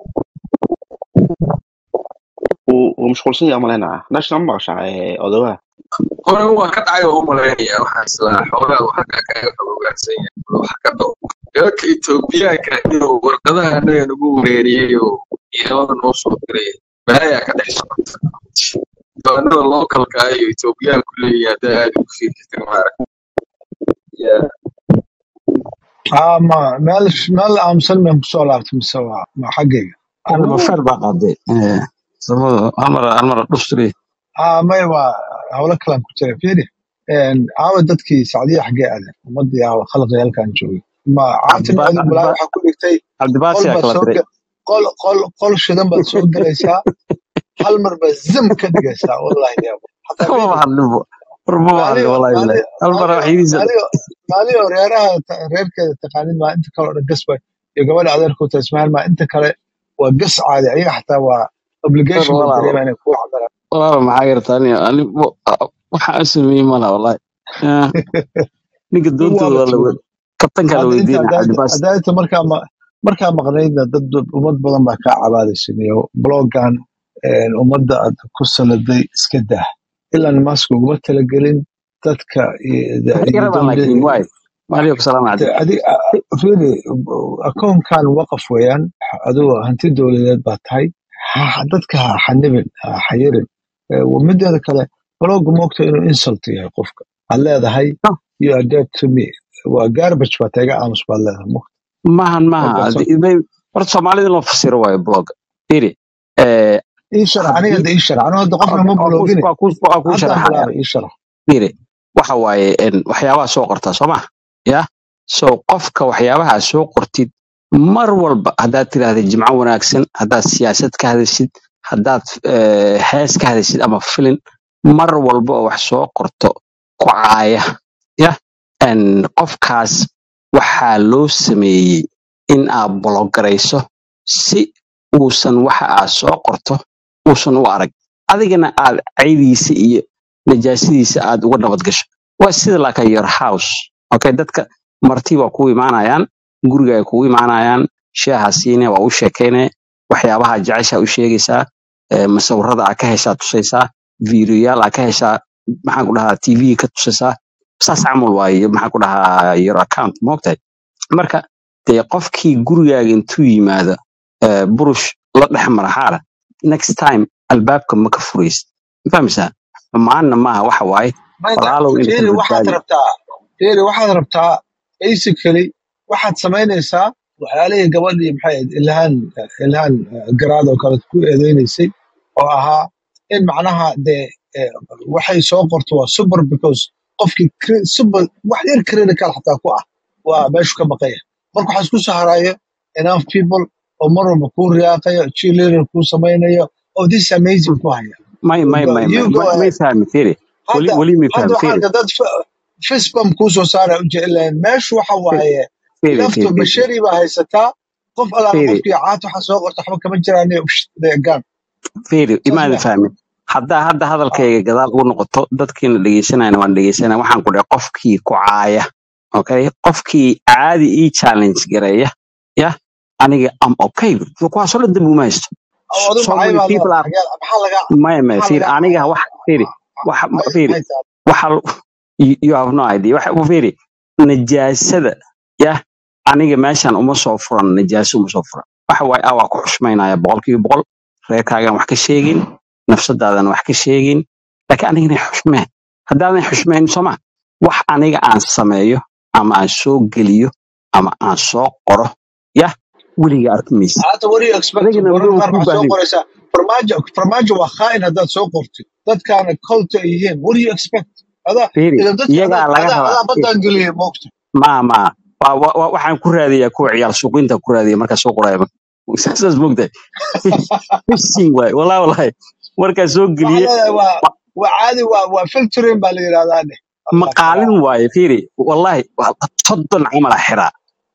wuu wuu mashquulsan yahay malaynaa national ma maqashaa eh, odogaha hore waa ka dhacay oo u malaynaya waxaas laa xoolaha uu xagga kaga xoogaansan yahay wax ka dhow dalka etoobiyaanka iyo warqadaha annaga nagu wareeriyey oo ciidamada noo soo diray balaayaa ka dhex socota doonada lookalka ah iyo etoobiyaanku leeyahay haddaa aad ugu fiirsatin maarag aa ma meel meel aamusan baan kusoo laabtay mise waa ma xaggayga Kan anigu mafer baa qaaday Eh, samada hal mar hal mar dhustri aa may waa howlo kalan ku jira fiiri aawa dadkii sacdiya xaggee aaden ummadii aawa khalqi halkan joogay ma caatin cabdiba odin balaa cabdiba waxaa ku dhigtay cabdibaasi qol yaa baad kala soo diray ga- qol qol qol shidan baad soo galaysaa hal mar baad zam ka dhigaysaa wallahi yaabo xataa ma fiiri hadlibo war ma hadli maaliyo wallahi bilahi maaliyo hal mar maaliyo waxiisa maaliyo maaliyo reeraha ta- reerkeeda taqaanid maa inta kale oo dhan gas bay iyo gabadha adeerku tasmaan maa inta kale waa gas caadi ayaga xataa waa war obligation bay walaalo dareemaa inay kugu cadaraan walaalo maxaa yartaa ani ani waxa aan sameeyey mala wallahi Eh, ninka in doontooda waaba waa la tuuray we- kabtankaa la hadda inta weydiinaya cabdibaasi adaayta markaa ma markaa maqnaydna dad dad- ummad badan baa kaa cabaadaysan iyo blogan ummadda aad ku saladay iska dah ilan maska uguma talagelin dadka iyo da- maxay iyo rabaan dowlad laakiin waay maaliyo salaam de- calaykum adi fiiri akoonkan waqaf weeyaan adigo hanti dowladeed baa tahay ha- dadka ha xanibin ha xayirin Eh, mideeda kale blogga moogta inuu insult yahay qofka aad leedahay you are dead to me waa garbage baa taiga aamus baad leedahay mo- maahan maaha marka so- Adi- bay- horta soomaalida in loo fasiro waayo blog iri eh, ii sharax aniga haddii hadda ii sharax aniga hadda qofna ma waa ku bloogine waa ku waa ku haddaan sharaxaya bilaabay ii sharax iri waxa waaye en, waxyaabaha soo qortaa soo ma ya so qofka waxyaabaha aad soo qortid mar walba haddaad tiraahda jimco wanaagsan haddaad siyaasad ka hadashid haddaad eh, hees ka hadashid ama filin mar walba oo wax soo qorto ku caaya ya en, qofkaas waxaa loo sameeyey in aad bologarayso si uusan waxa aad soo qorto uusan u arag adigana aad caydiisa iyo najaasadiisa aad uga nabad gasho waa sida like your house okay dadka marti waa kugu imaanayaan guriga ay kugu imaanayaan sheeha siine waa u sheekayne waxyaabaha jecesha u sheegaysaa eh, masawirada aa ka heshaa tusaysaa videoyaal aa ka heshaa maxaan ku dhahaa tv ka tusaysaa saas camal waaye maxaan ku dhahaa your account moogtahay marka dee qofkii gurigaaga intuu yimaado eh, burush la dhex mara xaara next time albaabka ma ka furaysid ma fahmaysaa xumaanna maaha waxa waaye mayda walaalow inta fiiri waxaad badbaadi rabtaa fiiri waxaad rabtaa basically waxaad samaynaysaa waxyaalihii gabadhii maxay ahayd ilhaan ilhaan eh, garaad oo kale ku eedeynaysay oo ahaa in macnaha dee eh, waxay soo qorto waa super because qofkii cri- super wax yar critical xataa ku ah waa meeshu ka baqaya marka waxaa isku soo haraayo enough people oo mar walba kuu riyaaqayo cheerleader kuu samaynayo oh this is amazing ku haya may may Go- may you may go may may ahead fahmi firi weli hadda weli may hadda fahmi waxaa firi arka dad fisbam kuu soo saara ujeelaan meeshu waxa firi waaye firi laftu firi firi bashari baa haysataa qof allaala firi qofkii caat waxa soo qorta waxba kama jiraan deegaan firi saas imaada ma fahmin haddaa hadda hadalkayga gadaal ugu noqoto dadkiina dhegeysanayna waan dhegeysanaya waxaan ku dhahay qofkii ku caaya okay qofkii caadi ii challenge gareeya ya aniga am okay kuwaasoo dhan dambi uma haysto adu so maxay many baa people leedahay are xagee maxaa laga maya maya maxaa firi laga aniga wax firi wax maxay firi maxay tahay waxa you you have no idea waxa firi najaasada ya aniga meeshan uma soo furan najaaso uma soo furan waxa waaye ah waa ku xushmaynaya boqolkiiba boqol reerkaagan wax ka sheegin nafsadaadan wax ka sheegin laakiin anigana xushmee haddaadan xushmayn sooma wax aniga aan sameeyo ama aan soo geliyo ama aan soo qoro ya weliga arki maysid hata what do you expect adigana mararka weliba qaar kuu waxaad soo baahnayn qoraysaa farmaajo farmaajo waa khaa'in haddaad soo qortid dadkaana kolta ay yihiin what do you expect adaa firi idan dadka iyagaa adaa laga adaa rabaa adaa baddaan geliyay moogta ma ma wa- wa- wa- waxaan ku raadiyaa kuwa ciyaal suuqinta ku raadiya markaa soo qoraya saas mogtahay fishing waay wallahi wallahi markaa soo waxaa geliye leedahay waa wa- waa caadi waa waa filtering baa la yidhahdaa dheh allah maqaalin kalaa waaye fiiri wallahi waa soddon camala xiraa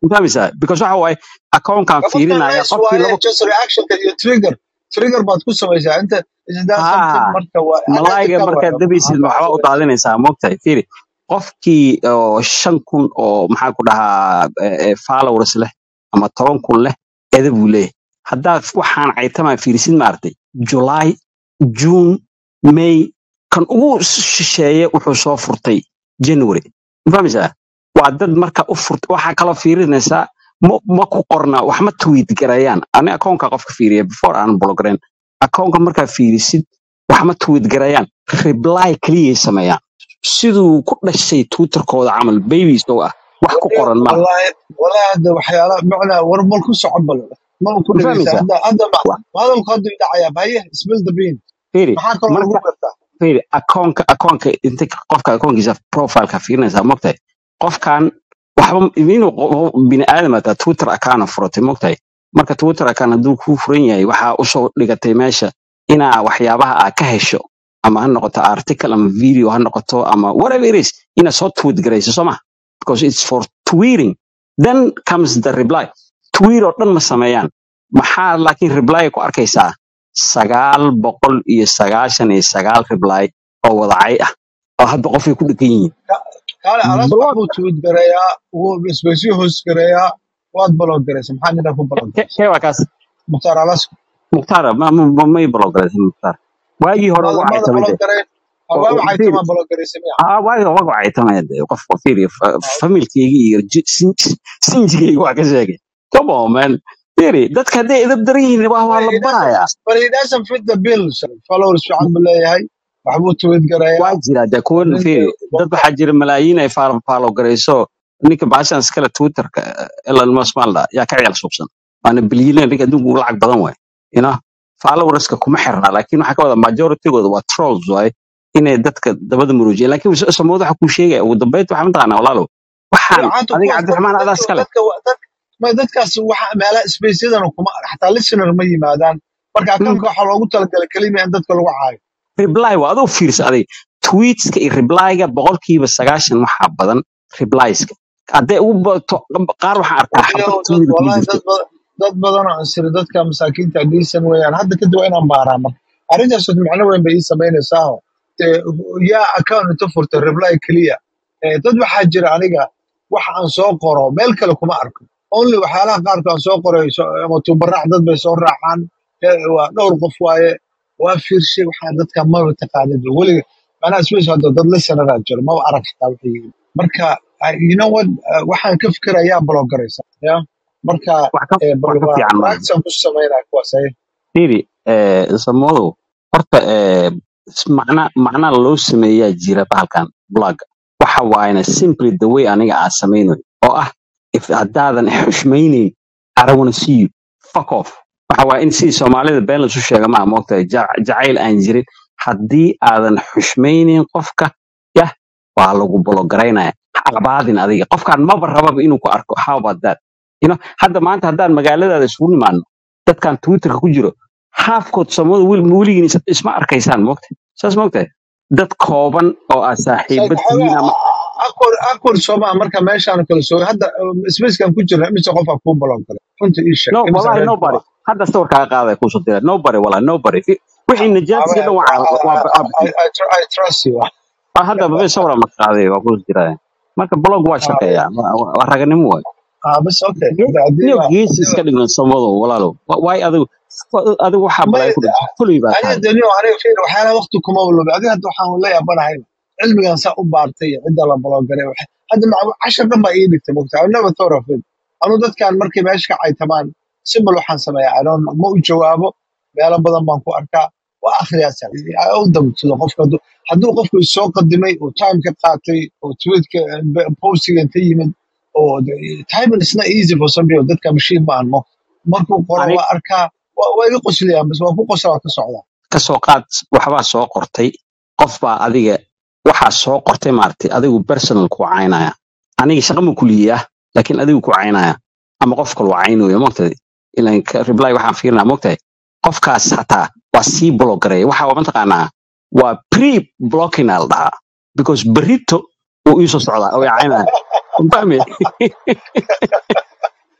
mafahmaysaa because waxa waaye akoonkan qofka fiirinaya nice qofkii waaye laba just reactionka iyo trigger trigger baad ku samaysaa inta is that something haa marka waa malaayiga unethical markaad waaye dabaysid maxaa waxba u samaysaa daadinaysaa moogtahay fiiri qofkii oo shan kun oo maxaa ku dhahaa eh, eh, followers leh ama toban kun leh eda buu leeyahay haddaad waxaan caytamaa fiirisid maaragtay july june may kan ugu shisheeye wuxuu soo furtay january ma fahmaysaa waa dad marka u furta waxaa kaloo fiirinaysaa ma ma ku qorna wax ma tweet garayaan ani akoonka qofka fiiriya before aan blograyn akoonka markaa fiirisid wax ma tweet garayaan reply keliyay sameeyaan siduu ku dhashay twitterkooda camal babies oo ah wax ku Waliyo, qoran ma laha wallahi wallahi hadda waxyaala macnaa war mal ku socon bal ma ku ma dhegeysa fahmaysaa hadda hadda ma Wa- ma hadalku hadda uu dhacayaa baye spill the bean fiiri maxaa kaloo lagu marka gartaa fiiri akoonka akoonka inta qofka akoonkiisa profileka fiirinaysaa mogtahay qofkan waxba inuu qo- bini aadam ataa twitter account furatay mogtahay marka twitter account hadduu kuu furan yahay waxaa usoo dhigatay meesha inaa waxyaabaha aa ka hesho ama ha noqoto article ama video ha noqoto ama whatever it is inaad soo tweet garayso soo ma because it's for tweeting then comes the reply tweet oo dhan ma sameeyaan maxaa laakiin reply ku arkaysaa sagaal boqol iyo sagaashan iyo sagaal reply oo wadacay ah oo hadda qofay ku dhegan yihiin kaale alas blog waxbuu tweet gareeyaa wuu isbaysyo hoos gareeyaa waad balog garaysa maxaa nina ku balog garaysa kee waa kaas mukhtaar alas mukhtaar ma ma ma- may blogaraysa mukhtaar waagii hore maada ugu maada caytamay balog de gareen oo- hawaaba oo- fiiri caytamaa balog garaysa miya aa waagii hore ugu caytamay de qof fiiri fa- Ah, familkeygi iyo ji- sin- sinjigeygi waa ka sheegay come on man fiiri dadka hadday edab daran yihiin waa waa but la he doesn't barayaa but he doesn't fit the bill followers fiican buu leeyahay waxbuu tweet gareeyaa waa jira de kuwan nin fiiri dad waxaa jira malaayiin ay faalo faalo garayso ninka baashan iskale twitterka elon musk maalda yaa ka ciyaal suubsan waana bilyaneer ninka adduunka ugu lacag badan waay you know followerska kuma xirna laakiin waxaa ka wada majoritygooda waa trolls waay inay dadka dabada muruujiyeen laakiin samood waxa kuu sheegaya ugu dambeynta waxaa mataqaanaa walaalow waxaan fiicaanta adiga kuwaas dadka cabdiraxmaan adaa dadka iskale dadka dad ma dadkaas waxa meelaha spaceyadan kuma xataa listener ma yimaadaan marka Mm. akanka waxaa loogu talagalay kelima in dadka lagu caayo reply waa adoo fiirsa adig tweetska iyo replyga boqolkiiba sagaashan waxaa badan replieska hadday ugu bato qaar waxaan arkaa waliyo xabad dad tweet kuu wallahi jirto dad badan dad badan oo ansiri dadka masaakiinta dhiisan weeyaan hadda kadib waa inaan baaraa marka arrintaas macno weyn bay ii samaynaysaa oo dee yaa account inta furtay reply keliya Eh, dad waxaa jira aniga wax aan soo qoro meel kale kuma arko only waxyaalaha qaarka aan soo qoray so- ama tubaraac dad bay soo raacaan Eh, waa dhowr qof waaye waa fiirshay waxaa dadka maba taqaanid weliga manaa space hadda dad listeneraa jiro maba arag xataa waxay yihiin marka I- you know what uh, waxaan ka fikirayaa blog garaysa ya marka wax ka eh, bal wax ka waa fiican maaha practice aan ku sameynaa kuwaas ay fiiri eh, samodow horta eh, s- macna macna loo sameeyaa jira bahalkan blog waxa waayna simply the way aniga aan samaynayo oo ah if haddaadan xushmaynayn I don't wanna see you fuck off waxa waaya in sidii soomaalida been lasu sheega maa moogtahay ja- jacayl aan jirin haddii aadan xushmaynayn qofka yah waa lagu bologaraynaya ha abaadin adiga qofkaan maba rababa inuu ku arko how about that you know hadda maanta haddaan magaaladaada isugu nimaadno dadkan twitterka ku jiro haafkood samada weligiin is- isma arkaysaan moogta saas moogtahay dad kooban oo aad saaxiiba tihiin ama akor akor sooma marka meeshaan kala soo hadda spacekan ku jirna imise qofaa kuu blog galay runta ii sheeg no imise wallahi reer ku nobody ah hadda sawir kaaga qaadaya kuusoo dira nobody wallahi nobody Fi- wixii I, najaadsiga dhan waa I, waa I, waa I, I, tr- I trust you ah, hadda babe sawira ma qaaday waa kuusoo diraya marka blog waa Ah, shaqeeyaa waa waa- waa raganimo waay ah, bas okay Ge- Hadda haddii niyo ba geesi haddii iska ba dhigno samado walaalow Wa- waay adigu wa- adigu waxaa may balay ku dhintay kulay baa aniga tahay daniyo aniga fiir waxyaalaha waqti kuma waloobe adiga hadda waxaan la yaabanahay cilmigan saa u baartay iyo cidda la blog galay waxa- hadda ma- cashar dhan baa ii dhigtay mogta I never thought of it anu dadkan markay meesha ka caytamaan simbal waxaan sameeyaa I don't know, ma u jawaabo meelo badan baan ku arkaa waa akhriyaa u dabtudo qofka hadduu hadduu qofku isoo qadimay oo time ka qaatay oo tweetka postiga inta yimid oo de- time is not easy for some people dadka machine ma anmo markuu qoro ani waa arkaa waa waa iga qosliyaan bas waa ku qosla waa ka socdaa ka soo qaad waxbaa soo qortay qof baa adiga waxaa soo qortay maaragtay adigu personal ku caynaya aniga shaqa ma kuliyaa laakiin adigu ku caynaya ama qof kale waa caynooya moogtahay ilan ka- reply waxaan fiirinaa moogtahay qofkaas hataa waa sii blogareeya waxa waa mataqaanaa waa pre blocking aa la dhahaa because berito uu iisoo socdaa oo i caynaya fahmi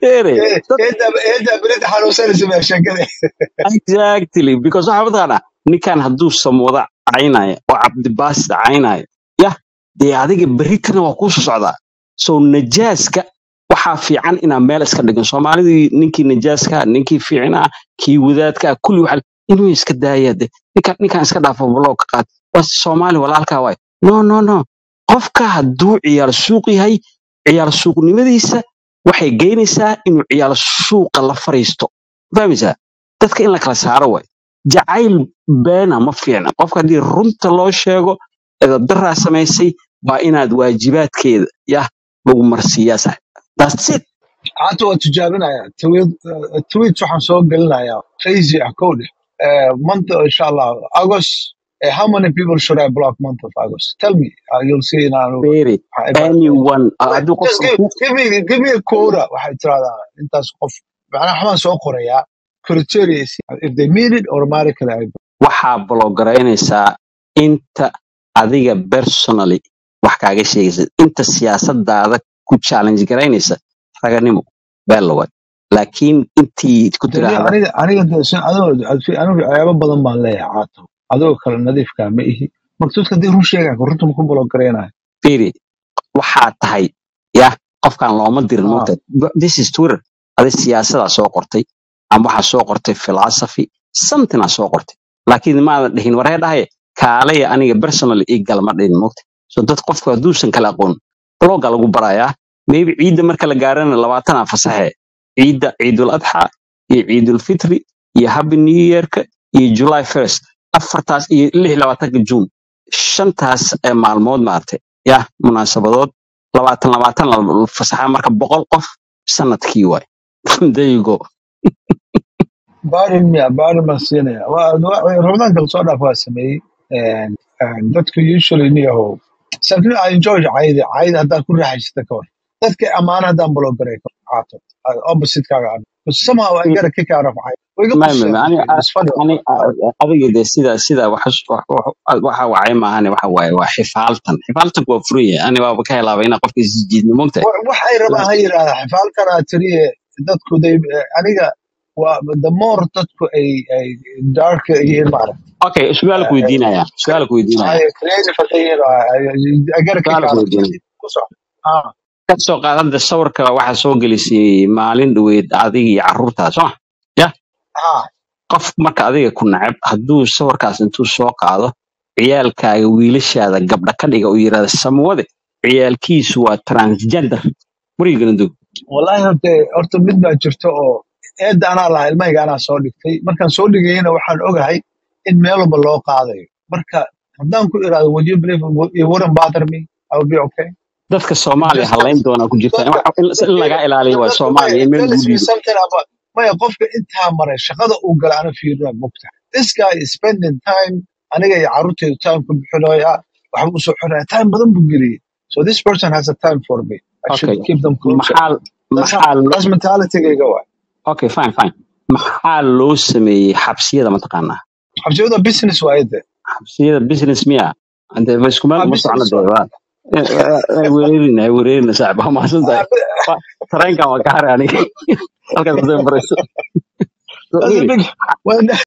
Ere, dad eedda berita xanuunsanaysa baa sheekada exactly because waxa mataqaanaa ninkan hadduu samwada caynaya oo cabdibaasid caynaya yah dee adiga berritana waa kuu soo socdaa so najaaska waxaa fiican inaa meel iska dhigan soomaalidii ninkii najaaska ninkii fiicnaa kii wadaadka kulli waxa inuu iska daaya de ninkan ninkan iska dhaafo baloo ka qaad waa soomaali walaalkaa waay no no no qofka hadduu ciyaal suuq yahay ciyaal suuqnimadiisa waxay geynaysaa inuu ciyaal suuqa la fariisto fahmaysaa dadka in la kala saaro waay jacayl beena ma fiicna qofka haddii runta loo sheego edadaraa samaysay waa inaad waajibaadkeeda yah lagu marsiiyaa sax That's it. hata waa tijaabinaya tweet waxaan soo gelinayaa crazy ah kow dheh Eh, month insha allah august eh, how many people should i block month of august tell me uh, you'll see in our Very. Anyone. uh, hadduu just qofka give, ku give me give me a quota waxay tiraahdaa intaas qof macnaha waxbaan soo qorayaa criteria if they meet it automatically I waxaa blogaraynaysaa inta adiga personally wax kaaga sheegaysa inta siyaasadaada ku challenge garaynaysa raganimo beelawad laakiin intii ku Dee tiraahda aniga aniga dee sin adoo anigu waxyaabo badan baan leeyahay caato adoo kale nadiifkaa ma ihi marka dadka hadii run sheegaa runta ma ku blogaraynaya firi waxaa tahay ya qofkan looma dirin ah mogta this is twitter adi siyaasadaa soo qortay ama waxaa soo qortay philosophy something aa soo qortay laakiin maadan dhihin waree dhahaye kaalaya aniga personally ii galma dhihin mogta so dad qofku hadduusan kala aqoon bloga lagu barayaa maybe ciidda marka la gaarana labaatanaa fasaxe ciidda ciidul adxa iyo ciidul fitri iyo happy new yearka iyo july first afartaas iyo lix labaatanka june shantaas ee maalmood maartay ya munaasabadood labaatan labaatan la fasaxa marka boqol qof sanadkii waay there you go baarin miya baarin baan siinaya Waa- waa- ramadaanka lasoo dhaaf waa sameeyey And- and dadka usually niyahow sababtoo I enjoy cayda cayda haddaan ku raaxaysata ka hor dadka ammaana haddaan blogaray ka caato opposite kaaga aan but somehow I get a kick out of cayda way iga ma ma qosleen ma ani dadka it's funny ani adiga de sida sida wax waxa wacay maahane waxa waaye waa xifaaltan xifaaltanku waa furan yahay ani waaba ka helaaba inaa qofka isjiidno mogta Wa- waxay rabaan ha yidhaahdaa xifaalkanaa tiriye dadku they aniga waa the more dadku ay ay dark yihiin maaragta okay su-aal ku weydiinaya su-aal ku weydiinaya ay creative hadday yihiin I I get a kick su-aal out ku of weydiinaya ku soco ah ka soo qaadada sawirka waxaa soo gelisay maalin dhaweyd adiga iyo carruurtaa soo ma ya ah qof marka adiga ku nacab hadduu sawirkaas intuu soo qaado ciyaalkaaga wiilashaada gabdha ka dhiga uu yidhahda samwade ciyaalkiisu waa transgender warigana dog wallahi horta horta mid baa jirta oo eedda anaa lahaa ilmahayga anaa soo dhigtay markaan soo dhigayana waxaan ogahay in meel walba loo qaadayo marka haddaan ku iraado would you believe it wouldn't bother me I would be okay dadka soomaaliya just halayn doonaa ku jirta in dadka wax- in in lagaa ilaaliyo waa dadka soomaaliya maya in it meel lagu tells me dhiibo something about maya qofka intaa maray shaqada uu gala ana fiirina mugta this guy is spending time aniga iyo carruurtaydu time ku bixinaya waxba usoo xiraya time badan buu geliyey so this person has a time for me I should okay keep them closer maxaa that's how maxaa lo- that's mentalitygayga waay okay fine fine maxaa loo sameeyey xabsiyada mataqaanaa xabsiyada business waaye de xabsiyada business miya ade ma isku meel ah uma socno business de waaye waa wereerina wereerina saaxib waa mahadsan tahay Waa- tareenkan waa ka haray aniga halkaas hadday marayso So, That's a really, big. Well,